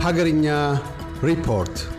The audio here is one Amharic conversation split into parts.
Hagarinya Report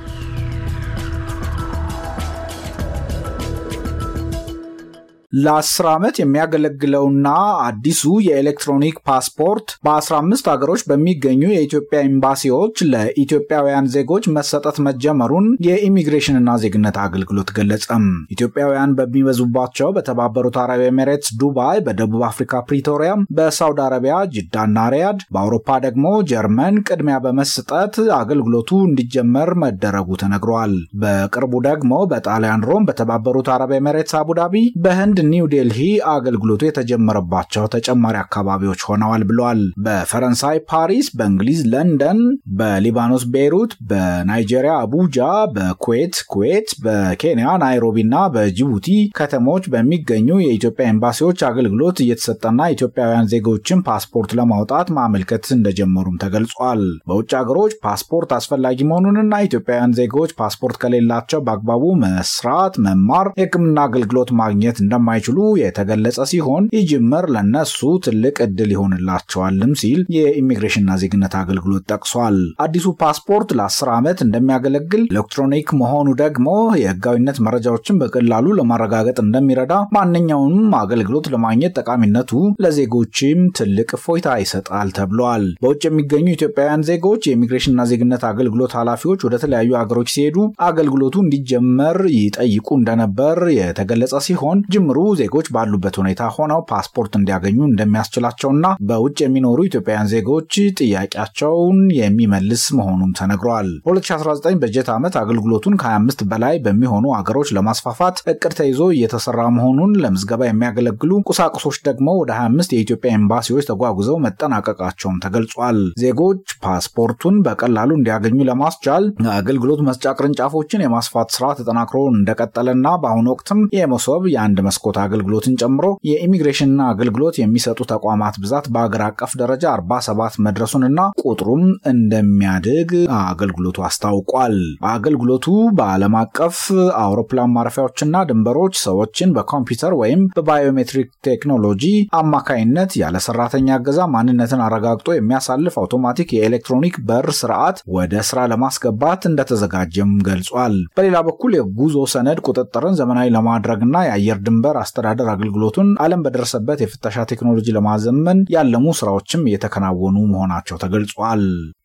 ለአስር ዓመት የሚያገለግለውና አዲሱ የኤሌክትሮኒክ ፓስፖርት በ15 ሀገሮች በሚገኙ የኢትዮጵያ ኤምባሲዎች ለኢትዮጵያውያን ዜጎች መሰጠት መጀመሩን የኢሚግሬሽንና ዜግነት አገልግሎት ገለጸም። ኢትዮጵያውያን በሚበዙባቸው በተባበሩት አረብ ኤሜሬትስ ዱባይ፣ በደቡብ አፍሪካ ፕሪቶሪያ፣ በሳውዲ አረቢያ ጅዳና ሪያድ፣ በአውሮፓ ደግሞ ጀርመን ቅድሚያ በመስጠት አገልግሎቱ እንዲጀመር መደረጉ ተነግሯል። በቅርቡ ደግሞ በጣሊያን ሮም፣ በተባበሩት አረብ ኤሜሬትስ አቡዳቢ፣ በህንድ ኒው ዴልሂ አገልግሎቱ የተጀመረባቸው ተጨማሪ አካባቢዎች ሆነዋል ብለዋል። በፈረንሳይ ፓሪስ፣ በእንግሊዝ ለንደን፣ በሊባኖስ ቤይሩት፣ በናይጄሪያ አቡጃ፣ በኩዌት ኩዌት፣ በኬንያ ናይሮቢ እና በጅቡቲ ከተሞች በሚገኙ የኢትዮጵያ ኤምባሲዎች አገልግሎት እየተሰጠና ኢትዮጵያውያን ዜጎችን ፓስፖርት ለማውጣት ማመልከት እንደጀመሩም ተገልጿል። በውጭ ሀገሮች ፓስፖርት አስፈላጊ መሆኑንና ኢትዮጵያውያን ዜጎች ፓስፖርት ከሌላቸው በአግባቡ መስራት፣ መማር፣ የሕክምና አገልግሎት ማግኘት እንደማ እንደማይችሉ የተገለጸ ሲሆን ይህ ጅምር ለነሱ ትልቅ እድል ይሆንላቸዋልም ሲል የኢሚግሬሽንና ዜግነት አገልግሎት ጠቅሷል። አዲሱ ፓስፖርት ለ10 ዓመት እንደሚያገለግል፣ ኤሌክትሮኒክ መሆኑ ደግሞ የህጋዊነት መረጃዎችን በቀላሉ ለማረጋገጥ እንደሚረዳ፣ ማንኛውንም አገልግሎት ለማግኘት ጠቃሚነቱ ለዜጎችም ትልቅ እፎይታ ይሰጣል ተብሏል። በውጭ የሚገኙ ኢትዮጵያውያን ዜጎች የኢሚግሬሽንና ዜግነት አገልግሎት ኃላፊዎች ወደ ተለያዩ ሀገሮች ሲሄዱ አገልግሎቱ እንዲጀመር ይጠይቁ እንደነበር የተገለጸ ሲሆን ጅምሩ ዜጎች ባሉበት ሁኔታ ሆነው ፓስፖርት እንዲያገኙ እንደሚያስችላቸውና በውጭ የሚኖሩ ኢትዮጵያውያን ዜጎች ጥያቄያቸውን የሚመልስ መሆኑም ተነግሯል። በ2019 በጀት ዓመት አገልግሎቱን ከ25 በላይ በሚሆኑ አገሮች ለማስፋፋት እቅድ ተይዞ እየተሰራ መሆኑን ለምዝገባ የሚያገለግሉ ቁሳቁሶች ደግሞ ወደ 25 የኢትዮጵያ ኤምባሲዎች ተጓጉዘው መጠናቀቃቸውም ተገልጿል። ዜጎች ፓስፖርቱን በቀላሉ እንዲያገኙ ለማስቻል አገልግሎት መስጫ ቅርንጫፎችን የማስፋት ስራ ተጠናክሮ እንደቀጠለና በአሁኑ ወቅትም የመሶብ የአንድ መስኮት አገልግሎትን ጨምሮ የኢሚግሬሽንና አገልግሎት የሚሰጡ ተቋማት ብዛት በአገር አቀፍ ደረጃ 47 መድረሱንና ቁጥሩም እንደሚያድግ አገልግሎቱ አስታውቋል። አገልግሎቱ በዓለም አቀፍ አውሮፕላን ማረፊያዎችና ድንበሮች ሰዎችን በኮምፒውተር ወይም በባዮሜትሪክ ቴክኖሎጂ አማካይነት ያለ ሰራተኛ እገዛ ማንነትን አረጋግጦ የሚያሳልፍ አውቶማቲክ የኤሌክትሮኒክ በር ስርዓት ወደ ስራ ለማስገባት እንደተዘጋጀም ገልጿል። በሌላ በኩል የጉዞ ሰነድ ቁጥጥርን ዘመናዊ ለማድረግና የአየር ድንበር አስተዳደር አገልግሎቱን ዓለም በደረሰበት የፍተሻ ቴክኖሎጂ ለማዘመን ያለሙ ስራዎችም እየተከናወኑ መሆናቸው ተገልጿል።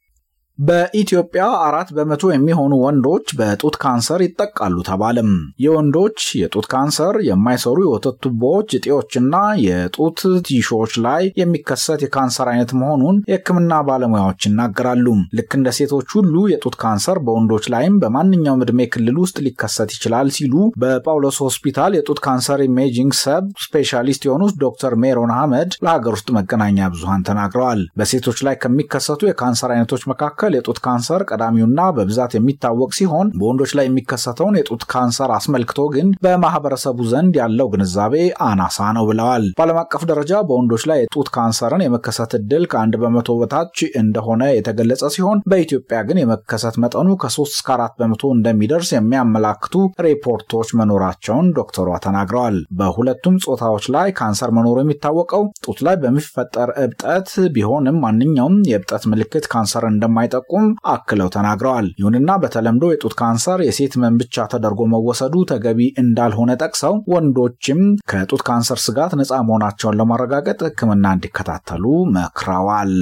በኢትዮጵያ አራት በመቶ የሚሆኑ ወንዶች በጡት ካንሰር ይጠቃሉ ተባለም። የወንዶች የጡት ካንሰር የማይሰሩ የወተት ቱቦዎች፣ እጢዎችና የጡት ቲሾዎች ላይ የሚከሰት የካንሰር አይነት መሆኑን የሕክምና ባለሙያዎች ይናገራሉ። ልክ እንደ ሴቶች ሁሉ የጡት ካንሰር በወንዶች ላይም በማንኛውም ዕድሜ ክልል ውስጥ ሊከሰት ይችላል ሲሉ በጳውሎስ ሆስፒታል የጡት ካንሰር ኢሜጂንግ ሰብ ስፔሻሊስት የሆኑት ዶክተር ሜሮን አህመድ ለሀገር ውስጥ መገናኛ ብዙሃን ተናግረዋል። በሴቶች ላይ ከሚከሰቱ የካንሰር አይነቶች መካከል የጡት ካንሰር ቀዳሚውና በብዛት የሚታወቅ ሲሆን በወንዶች ላይ የሚከሰተውን የጡት ካንሰር አስመልክቶ ግን በማህበረሰቡ ዘንድ ያለው ግንዛቤ አናሳ ነው ብለዋል። በዓለም አቀፍ ደረጃ በወንዶች ላይ የጡት ካንሰርን የመከሰት እድል ከአንድ በመቶ በታች እንደሆነ የተገለጸ ሲሆን በኢትዮጵያ ግን የመከሰት መጠኑ ከሶስት እስከ አራት በመቶ እንደሚደርስ የሚያመላክቱ ሪፖርቶች መኖራቸውን ዶክተሯ ተናግረዋል። በሁለቱም ጾታዎች ላይ ካንሰር መኖሩ የሚታወቀው ጡት ላይ በሚፈጠር እብጠት ቢሆንም ማንኛውም የእብጠት ምልክት ካንሰር እንደማይ ጠቁም አክለው ተናግረዋል። ይሁንና በተለምዶ የጡት ካንሰር የሴት ህመም ብቻ ተደርጎ መወሰዱ ተገቢ እንዳልሆነ ጠቅሰው ወንዶችም ከጡት ካንሰር ስጋት ነፃ መሆናቸውን ለማረጋገጥ ሕክምና እንዲከታተሉ መክረዋል።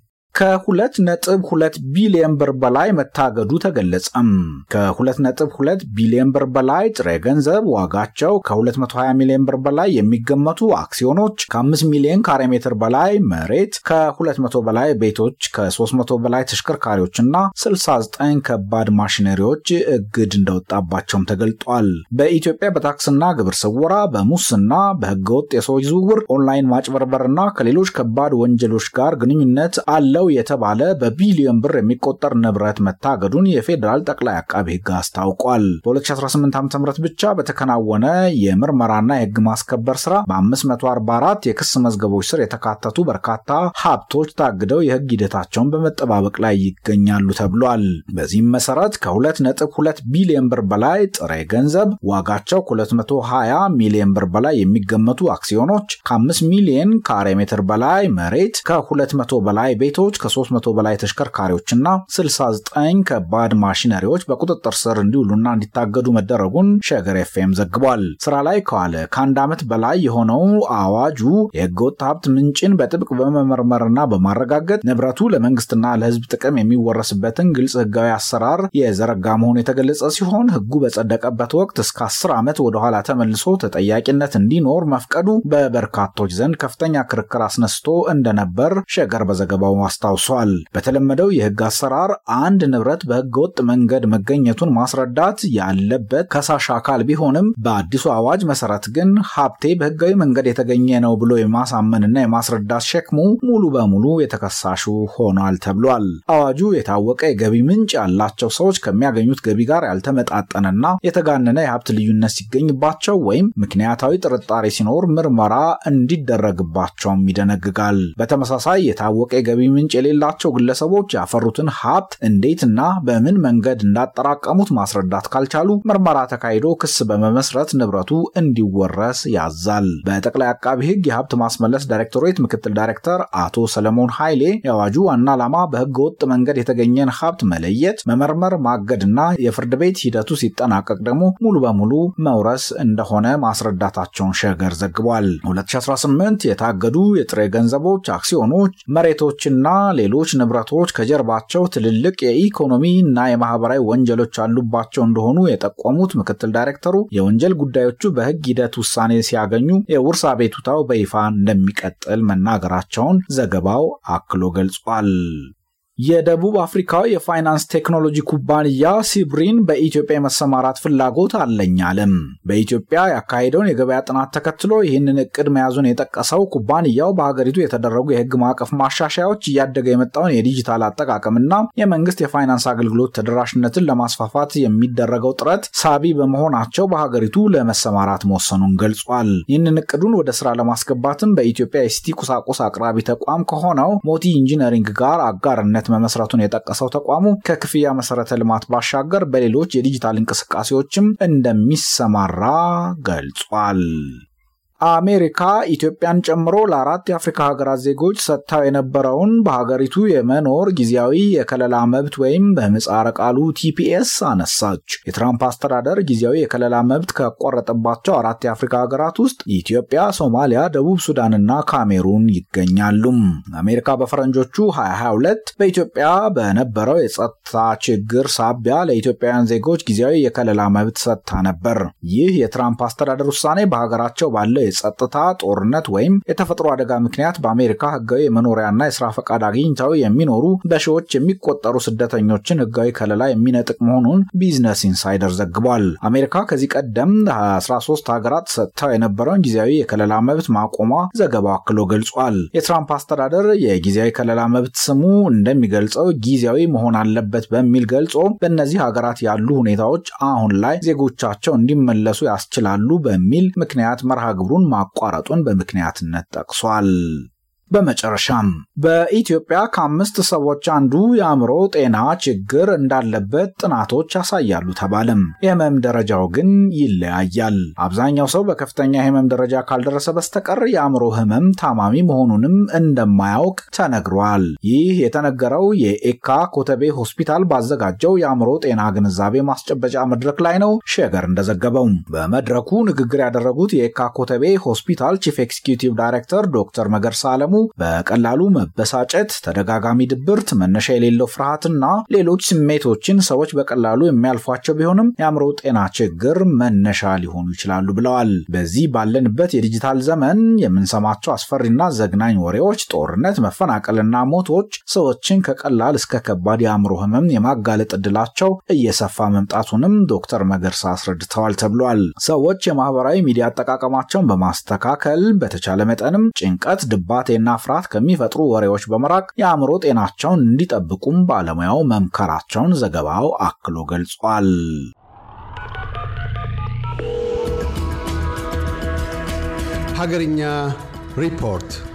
ከሁለት ነጥብ ሁለት ቢሊዮን ብር በላይ መታገዱ ተገለጸም። ከሁለት ነጥብ ሁለት ቢሊዮን ብር በላይ ጥሬ ገንዘብ ዋጋቸው ከ220 ሚሊዮን ብር በላይ የሚገመቱ አክሲዮኖች፣ ከ5 ሚሊዮን ካሬ ሜትር በላይ መሬት፣ ከ200 በላይ ቤቶች፣ ከ300 በላይ ተሽከርካሪዎችና 69 ከባድ ማሽነሪዎች እግድ እንደወጣባቸውም ተገልጧል። በኢትዮጵያ በታክስና ግብር ስወራ፣ በሙስና፣ በህገወጥ የሰዎች ዝውውር፣ ኦንላይን ማጭበርበርና ከሌሎች ከባድ ወንጀሎች ጋር ግንኙነት አለው የተባለ በቢሊዮን ብር የሚቆጠር ንብረት መታገዱን የፌዴራል ጠቅላይ አቃቢ ህግ አስታውቋል። በ2018 ዓ ም ብቻ በተከናወነ የምርመራና የህግ ማስከበር ስራ በ544 የክስ መዝገቦች ስር የተካተቱ በርካታ ሀብቶች ታግደው የህግ ሂደታቸውን በመጠባበቅ ላይ ይገኛሉ ተብሏል። በዚህም መሰረት ከ2.2 ቢሊዮን ብር በላይ ጥሬ ገንዘብ ዋጋቸው ከ220 ሚሊዮን ብር በላይ የሚገመቱ አክሲዮኖች፣ ከ5 ሚሊዮን ካሬ ሜትር በላይ መሬት፣ ከ200 በላይ ቤቶች ባጃጆች ከ300 በላይ ተሽከርካሪዎችና 69 ከባድ ማሽነሪዎች በቁጥጥር ስር እንዲውሉና እንዲታገዱ መደረጉን ሸገር ኤፍኤም ዘግቧል። ስራ ላይ ከዋለ ከአንድ ዓመት በላይ የሆነው አዋጁ የህገወጥ ሀብት ምንጭን በጥብቅ በመመርመርና በማረጋገጥ ንብረቱ ለመንግስትና ለህዝብ ጥቅም የሚወረስበትን ግልጽ ህጋዊ አሰራር የዘረጋ መሆኑ የተገለጸ ሲሆን ህጉ በጸደቀበት ወቅት እስከ 10 ዓመት ወደኋላ ተመልሶ ተጠያቂነት እንዲኖር መፍቀዱ በበርካቶች ዘንድ ከፍተኛ ክርክር አስነስቶ እንደነበር ሸገር በዘገባው አስታውሷል። በተለመደው የህግ አሰራር አንድ ንብረት በህገ ወጥ መንገድ መገኘቱን ማስረዳት ያለበት ከሳሽ አካል ቢሆንም በአዲሱ አዋጅ መሰረት ግን ሀብቴ በህጋዊ መንገድ የተገኘ ነው ብሎ የማሳመንና የማስረዳት ሸክሙ ሙሉ በሙሉ የተከሳሹ ሆኗል ተብሏል። አዋጁ የታወቀ የገቢ ምንጭ ያላቸው ሰዎች ከሚያገኙት ገቢ ጋር ያልተመጣጠነና የተጋነነ የሀብት ልዩነት ሲገኝባቸው ወይም ምክንያታዊ ጥርጣሬ ሲኖር ምርመራ እንዲደረግባቸውም ይደነግጋል። በተመሳሳይ የታወቀ የገቢ ምንጭ የሌላቸው ግለሰቦች ያፈሩትን ሀብት እንዴትና በምን መንገድ እንዳጠራቀሙት ማስረዳት ካልቻሉ ምርመራ ተካሂዶ ክስ በመመስረት ንብረቱ እንዲወረስ ያዛል። በጠቅላይ አቃቢ ህግ የሀብት ማስመለስ ዳይሬክቶሬት ምክትል ዳይሬክተር አቶ ሰለሞን ኃይሌ የአዋጁ ዋና ዓላማ በህገ ወጥ መንገድ የተገኘን ሀብት መለየት፣ መመርመር፣ ማገድና የፍርድ ቤት ሂደቱ ሲጠናቀቅ ደግሞ ሙሉ በሙሉ መውረስ እንደሆነ ማስረዳታቸውን ሸገር ዘግቧል። 2018 የታገዱ የጥሬ ገንዘቦች፣ አክሲዮኖች፣ መሬቶችና ሌሎች ንብረቶች ከጀርባቸው ትልልቅ የኢኮኖሚ እና የማህበራዊ ወንጀሎች አሉባቸው እንደሆኑ የጠቆሙት ምክትል ዳይሬክተሩ የወንጀል ጉዳዮቹ በህግ ሂደት ውሳኔ ሲያገኙ የውርስ አቤቱታው በይፋ እንደሚቀጥል መናገራቸውን ዘገባው አክሎ ገልጿል። የደቡብ አፍሪካዊ የፋይናንስ ቴክኖሎጂ ኩባንያ ሲብሪን በኢትዮጵያ የመሰማራት ፍላጎት አለኝ አለም። በኢትዮጵያ ያካሄደውን የገበያ ጥናት ተከትሎ ይህንን እቅድ መያዙን የጠቀሰው ኩባንያው በሀገሪቱ የተደረጉ የህግ ማዕቀፍ ማሻሻያዎች እያደገ የመጣውን የዲጂታል አጠቃቀምና የመንግስት የፋይናንስ አገልግሎት ተደራሽነትን ለማስፋፋት የሚደረገው ጥረት ሳቢ በመሆናቸው በሀገሪቱ ለመሰማራት መወሰኑን ገልጿል። ይህንን እቅዱን ወደ ስራ ለማስገባትም በኢትዮጵያ የሲቲ ቁሳቁስ አቅራቢ ተቋም ከሆነው ሞቲ ኢንጂነሪንግ ጋር አጋርነት መመስረቱን የጠቀሰው ተቋሙ ከክፍያ መሰረተ ልማት ባሻገር በሌሎች የዲጂታል እንቅስቃሴዎችም እንደሚሰማራ ገልጿል። አሜሪካ ኢትዮጵያን ጨምሮ ለአራት የአፍሪካ ሀገራት ዜጎች ሰጥታው የነበረውን በሀገሪቱ የመኖር ጊዜያዊ የከለላ መብት ወይም በምህጻረ ቃሉ ቲፒኤስ አነሳች። የትራምፕ አስተዳደር ጊዜያዊ የከለላ መብት ከቆረጠባቸው አራት የአፍሪካ ሀገራት ውስጥ ኢትዮጵያ፣ ሶማሊያ፣ ደቡብ ሱዳንና ካሜሩን ይገኛሉ። አሜሪካ በፈረንጆቹ 2022 በኢትዮጵያ በነበረው የጸጥታ ችግር ሳቢያ ለኢትዮጵያውያን ዜጎች ጊዜያዊ የከለላ መብት ሰጥታ ነበር። ይህ የትራምፕ አስተዳደር ውሳኔ በሀገራቸው ባለው የጸጥታ ጦርነት ወይም የተፈጥሮ አደጋ ምክንያት በአሜሪካ ህጋዊ የመኖሪያና የስራ ፈቃድ አግኝተው የሚኖሩ በሺዎች የሚቆጠሩ ስደተኞችን ህጋዊ ከለላ የሚነጥቅ መሆኑን ቢዝነስ ኢንሳይደር ዘግቧል። አሜሪካ ከዚህ ቀደም 13 ሀገራት ሰጥተው የነበረውን ጊዜያዊ የከለላ መብት ማቆሟ ዘገባው አክሎ ገልጿል። የትራምፕ አስተዳደር የጊዜያዊ ከለላ መብት ስሙ እንደሚገልጸው ጊዜያዊ መሆን አለበት በሚል ገልጾ በእነዚህ ሀገራት ያሉ ሁኔታዎች አሁን ላይ ዜጎቻቸው እንዲመለሱ ያስችላሉ በሚል ምክንያት መርሃ ግብሩን ማቋረጡን በምክንያትነት ጠቅሷል። በመጨረሻም በኢትዮጵያ ከአምስት ሰዎች አንዱ የአእምሮ ጤና ችግር እንዳለበት ጥናቶች ያሳያሉ ተባለም። የህመም ደረጃው ግን ይለያያል። አብዛኛው ሰው በከፍተኛ የህመም ደረጃ ካልደረሰ በስተቀር የአእምሮ ህመም ታማሚ መሆኑንም እንደማያውቅ ተነግሯል። ይህ የተነገረው የኤካ ኮተቤ ሆስፒታል ባዘጋጀው የአእምሮ ጤና ግንዛቤ ማስጨበጫ መድረክ ላይ ነው። ሸገር እንደዘገበው በመድረኩ ንግግር ያደረጉት የኤካ ኮተቤ ሆስፒታል ቺፍ ኤክስኪዩቲቭ ዳይሬክተር ዶክተር መገርሳ አለሙ በቀላሉ መበሳጨት፣ ተደጋጋሚ ድብርት፣ መነሻ የሌለው ፍርሃትና ሌሎች ስሜቶችን ሰዎች በቀላሉ የሚያልፏቸው ቢሆንም የአእምሮ ጤና ችግር መነሻ ሊሆኑ ይችላሉ ብለዋል። በዚህ ባለንበት የዲጂታል ዘመን የምንሰማቸው አስፈሪና ዘግናኝ ወሬዎች፣ ጦርነት፣ መፈናቀልና ሞቶች ሰዎችን ከቀላል እስከ ከባድ የአእምሮ ህመም የማጋለጥ እድላቸው እየሰፋ መምጣቱንም ዶክተር መገርሳ አስረድተዋል ተብሏል። ሰዎች የማህበራዊ ሚዲያ አጠቃቀማቸውን በማስተካከል በተቻለ መጠንም ጭንቀት፣ ድባቴና ፍርሃት ከሚፈጥሩ ወሬዎች በመራቅ የአእምሮ ጤናቸውን እንዲጠብቁም ባለሙያው መምከራቸውን ዘገባው አክሎ ገልጿል። ሀገርኛ ሪፖርት